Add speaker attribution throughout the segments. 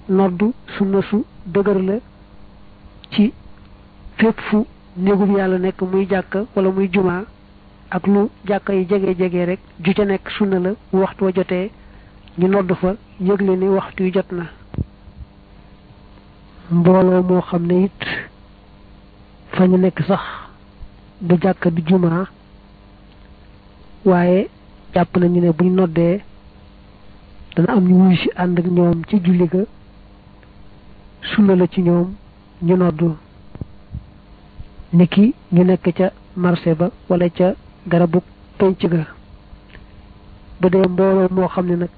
Speaker 1: noddu sunna su dëgër la ci fépp fu néegub yàlla nekk muy jàkka wala muy jumaa ak lu jàkka yi jege jege rek ju ca nekk sunna la bu waxtu wa jotee ñu nodd fa yëgle ni waxtu yu jot na mbooloo moo xam ne it fa ñu nekk sax du jàkka du jumaa waaye jàpp nañu ne buñ noddee dana am ñu wuy si ànd ak ñoom ci julli ga sunna la ci ñoom ñu noddu niki ñu nekk ca marché ba wala ca garabu penc ga bu dee mbooloo moo xam ne nag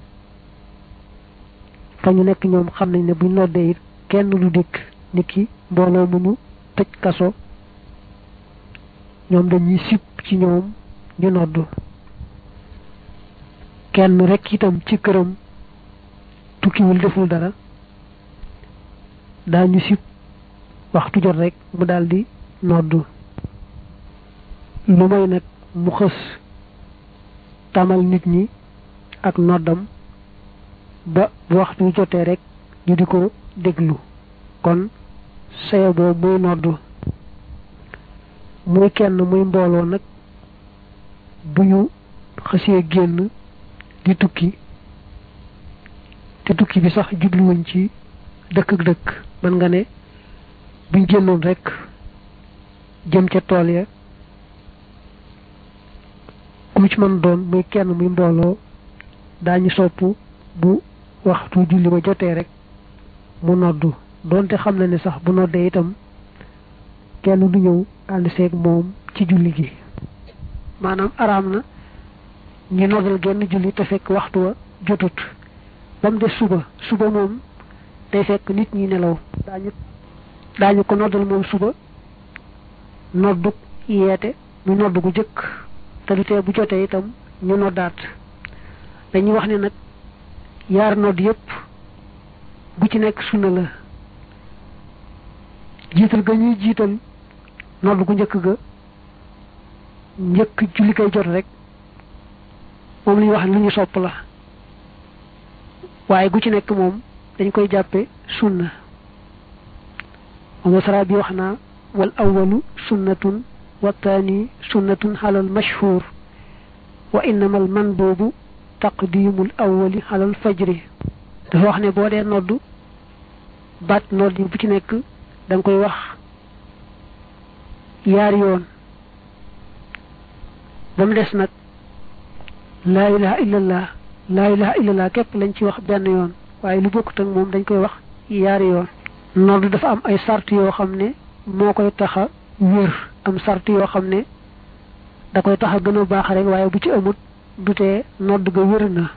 Speaker 1: fa ñu nekk ñoom xam nañ ne buñ noddee it kenn du dikk niki mbooloo mu ñu tëj kaso ñoom dañuy sip ci ñoom ñu noddu kenn rek itam ci këram tukkiwul deful dara daañu sip waxtu jot rek mu daldi noddu lu may nag mu xës tamal nit ñi ak noddam ba waxtu jotee rek ñu di ko déglu kon saye boobu muy noddu muy kenn muy mbooloo nag bu ñu xësee génn di tukki te tukki bi sax jubluwuñ ci dëkk ak dëkk mën nga ne buñ génnoon rek jëm ca tool ya ku ci mën doon muy kenn muy mbooloo daañu sopp bu waxtu julli ba jotee rek mu noddu doonte xam na ne sax bu noddee itam kenn du ñëw ànd seeg moom ci julli gi maanaam araam na ñu noddal genn julli te fekk waxtu wa jotut ba mu des suba suba moom day fekk nit ñi nelaw daañu daañu ko noddal moom suba noddu yeete mu noddu gu jëkk te du tee bu jotee itam ñu noddaat dañuy wax ne nag yaar nodd yépp bu ci nekk sunna la jiital ga ñuy jiital nodd gu njëkk ga njëkk julli kay jot rek moom la ñuy wax ne lu ñu sopp la waaye gu ci nekk moom dañ koy jàppe sunna moom sara bi wax naa wal awalu sunnatun wa taani sunnatun xalal mashhur wa innama al manduubu taqdimul awali xalal fajri dafa wax ne boo dee noddu baat nodd yi bu ci nekk da nga koy wax yaar yoon ba mu des nag laa ilaha illallah laa ilaha illallah képp lañ ci wax benn yoon waaye lu bokkut ak moom dañ koy wax yaari yoon nodd dafa am ay sart yoo xam ne moo koy taxa wér am sart yoo xam ne da koy taxa gën a baax rek waaye bu ci amut dutee nodd ga wér na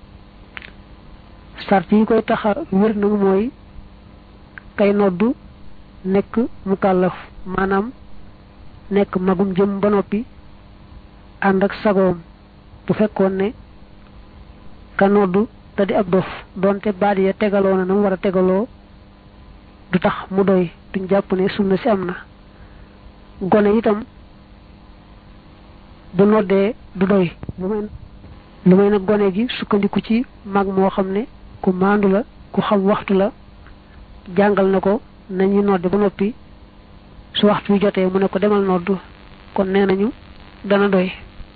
Speaker 1: sart yi koy taxa wér nag mooy kay noddu nekk mukallaf maanaam nekk magum jëm ba noppi ànd ak sagoom bu fekkoon ne ka noddu te di ab dof doonte baat ya tegaloo na na mu war a tegaloo du tax mu doy duñ jàpp ne sunna si am na gone itam bu noddee du doy lu may lu may nag gone gi sukkandiku ci mag moo xam ne ku maandu la ku xam waxtu la jàngal na ko nañu nodde ba noppi su waxtu wi jotee mu ne ko demal noddu kon nee nañu dana doy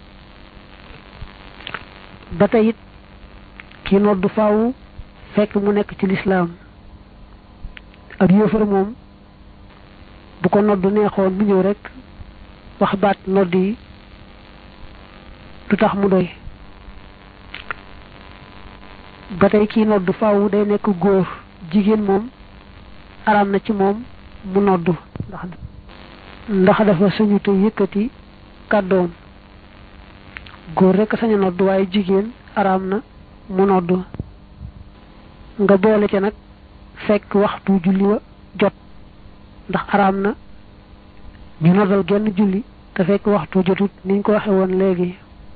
Speaker 1: ba tey it ki noddu faaw fekk mu nekk ci lislaam ak yéefar moom bu ko noddu neexoon mu ñëw rek wax baat nodd yi du tax mu doy ba tey kii noddu faaw day nekk góor jigéen moom araam na ci moom mu noddu ndax ndax dafa sañu te yëkkati kàddoom góor rek sañ a noddu waaye jigéen araam na mu noddu nga boole ca nag fekk waxtu julli wa jot ndax araam na ñu noddal genn julli te fekk waxtu jotut niñ ko waxe woon léegi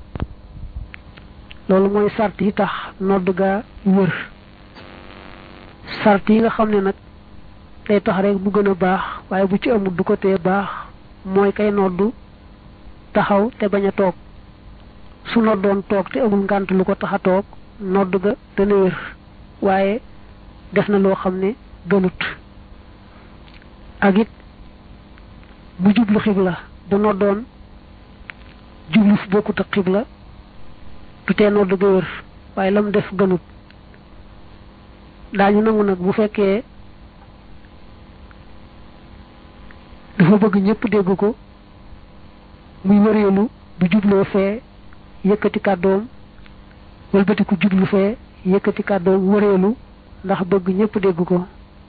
Speaker 1: loolu mooy sart yi tax nodd gaa wër sart yi nga xam ne nag day tax rek bu gën a baax waaye bu ci amul du ko tee baax mooy kay noddu taxaw te bañ a toog su noddoon toog te amul ngànt lu ko tax a toog nodd ga dana wér waaye def na loo xam ne gënut ak it mu jublu xibla bu noddoon jublu fu bokkut ak xibla du tee nodd ga wër waaye lam def gënut daañu nangu nag bu fekkee dafa bëgg ñëpp dégg ko muy wëreelu bu jubloo fee yëkkati kàddoom wëlbati ku jublu fee yëkkati kàddoom wëreelu ndax bëgg ñëpp dégg ko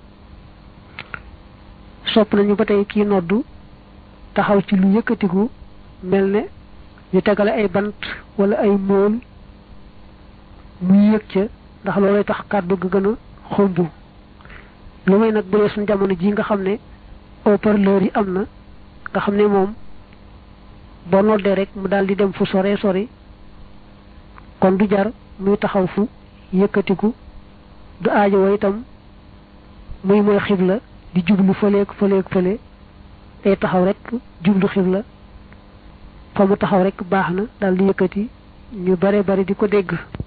Speaker 1: sopp nañu ba tey kii noddu taxaw ci lu yëkkatiku mel ne ñu tegale ay bant wala ay mool muy yëg ca ndax loolay tax kàddu ga gën a xumb lu may nag bu dee suñ jamono ji nga xam ne haut-parleur yi am na nga xam ne moom boo noddee rek mu daal di dem fu sore sori kon du jar muy taxaw fu yëkkatiku du aajo wa itam muy mooy xibla di jublu fëleeg fëleeg fële day taxaw rek jublu xibla fa mu taxaw rek baax na daal di yëkkati ñu bare bari di ko dégg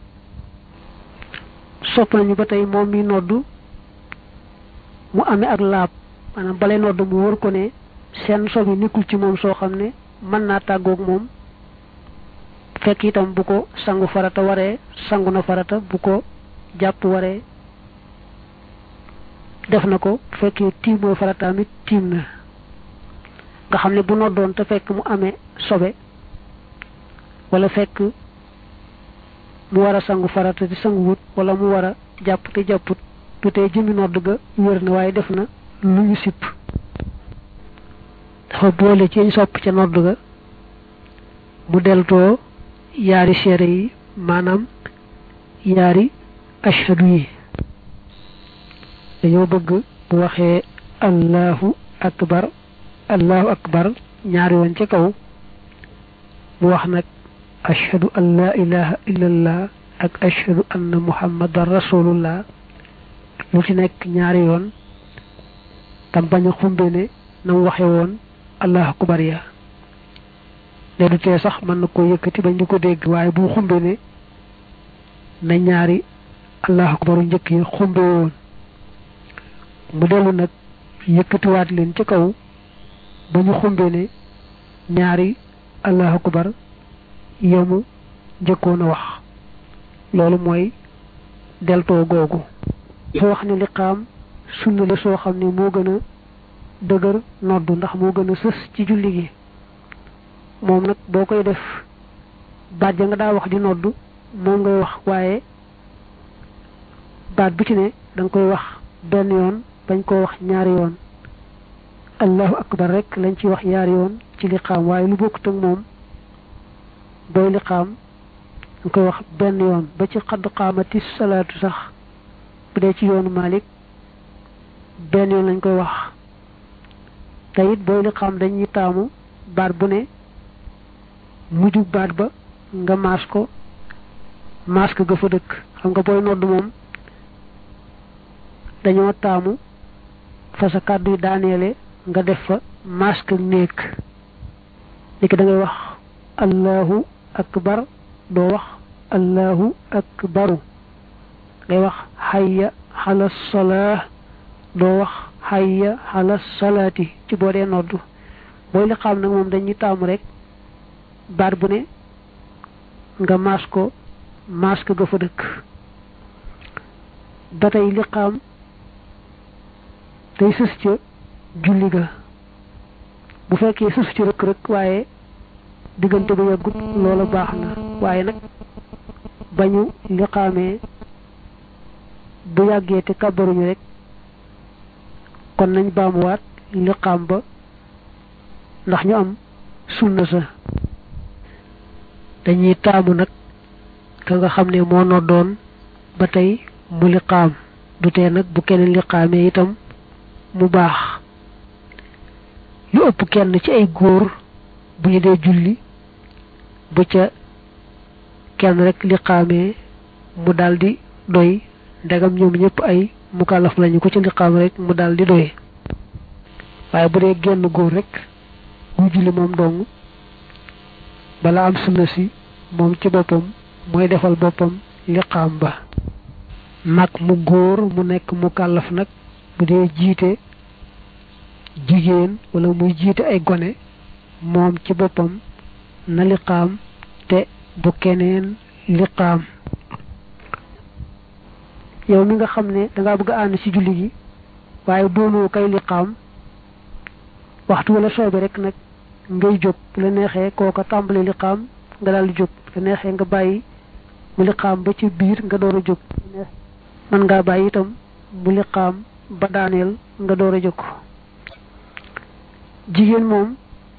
Speaker 1: sopp nañu ba tey moom mi noddu mu amee ak laab maanaam balay noddu mu wër ko ne seen sobi nekkul ci moom soo xam ne mën naa tàggoog moom fekk itam bu ko sangu farata waree sangu na farata bu ko jàpp waree def na ko bu fekkee tiim mooy farataam it tiim na nga xam ne bu noddoon te fekk mu amee sobe wala fekk mu war a sangu farata di sangu wut wala mu war a jàpp te jàpput du tey jëmi nodd ga wér na waaye def na lu ñu sipp dafa boole ci sopp ca nodd ga mu deltoo yaari seere yi maanaam yaari ashhadu yi dañoo bëgg bu waxee allahu akbar allahu akbar ñaari woon ca kaw mu wax nag ashhadu an la ilaha illallah ak ashhadu anna muhammadan rasulullah lu ci nekk ñaari yoon tam bañ a xumbe ne na mu waxe woon allahu akbar ya ne du tee sax mën na ko yëkkati bañ di ko dégg waaye bu xumbe ne na ñaari allahu akbaru njëkk yi xumbe woon mu dellu nag yëkkatiwaat leen ci kaw ba ñu xumbe ne ñaari allahu akbar yemu njëkkoon a wax loolu mooy deltoo googu dafa wax ne liqaam sunna la soo xam ne moo gën a dëgër noddu ndax moo gën a sës ci julli gi moom nag boo koy def baat ja nga daa wax di noddu moom ngay wax waaye baat bu ci ne da nga koy wax benn yoon bañ koo wax ñaari yoon allahu akbar rek lañ ci wax ñaari yoon ci liqaam waaye lu bokkut ak moom booy liqaam da nga koy wax benn yoon ba ci xadd qaamati salaatu sax bu dee ci yoonu Malik benn yoon lañ koy wax te it booy liqaam dañuy taamu baat bu ne mujj baat ba nga maas ko maas ko ga fa dëkk xam nga booy nodd moom dañoo taamu fa sa kàddu yi daaneele nga def fa masque néeg niki da ngay wax allahu akbar doo wax allahu akbaru ngay wax hayya xala salaa doo wax hayya xala salaati ci boo dee noddu booy liqaam nag moom dañuy taamu rek baat bu ne nga maas ko masque ga fa dëkk ba tey liqaam day sës ca julli ga bu fekkee sës ci rëkk rëkk waaye diggante ba yàggut loola baax na waaye nag bañu liqaamee bu yàggee te kàbbaruñu rek kon nañ baamuwaat liqaam ba ndax ñu am sunna sa dañuy taamu nag ka nga xam ne moo noddoon ba tey mu liqaam du tee nag bu keneen liqaamee itam mu baax lu ëpp kenn ci ay góor bu ñu dee julli bu ca kenn rek liqaamee mu daldi doy ndegam ñoom ñëpp ay mukallaf lañu ko ci liqaam rek mu daldi doy waaye bu dee genn góor rek bu julli moom dong bala am sunna si moom ci boppam mooy defal boppam liqaam ba mag mu góor mu nekk mu kàllaf nag bu dee jiite jigéen wala muy jiite ay gone moom ci boppam na liqaam te bu keneen liqaam yow mi nga xam ne dangaa bëgg a ànd ci julli gi waaye doonoo kay liqaam waxtu wala soobe rek nag ngay jóg bu la neexee kooka tàmbali liqaam nga daal di jóg bu la neexee nga bàyyi mu liqaam ba ci biir nga door a jóg mën ngaa bàyyi itam mu liqaam ba daaneel nga door a jóg jigéen moom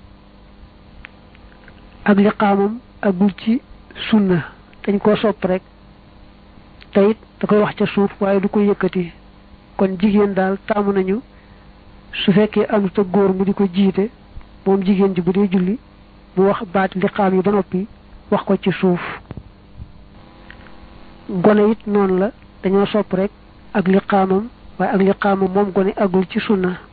Speaker 1: ak liqaamam agul ci sunna dañ koo sopp rek te it da koy wax ca suuf waaye du ko yëkkati kon jigéen daal taamu nañu su fekkee amut ak góor mu di ko jiite moom jigéen ji bu dee julli mu wax baati liqaam yi ba noppi wax ko ci suuf gone it noonu la dañoo sopp rek ak liqaamam waaye ak liqaamam moom gone agul ci sunna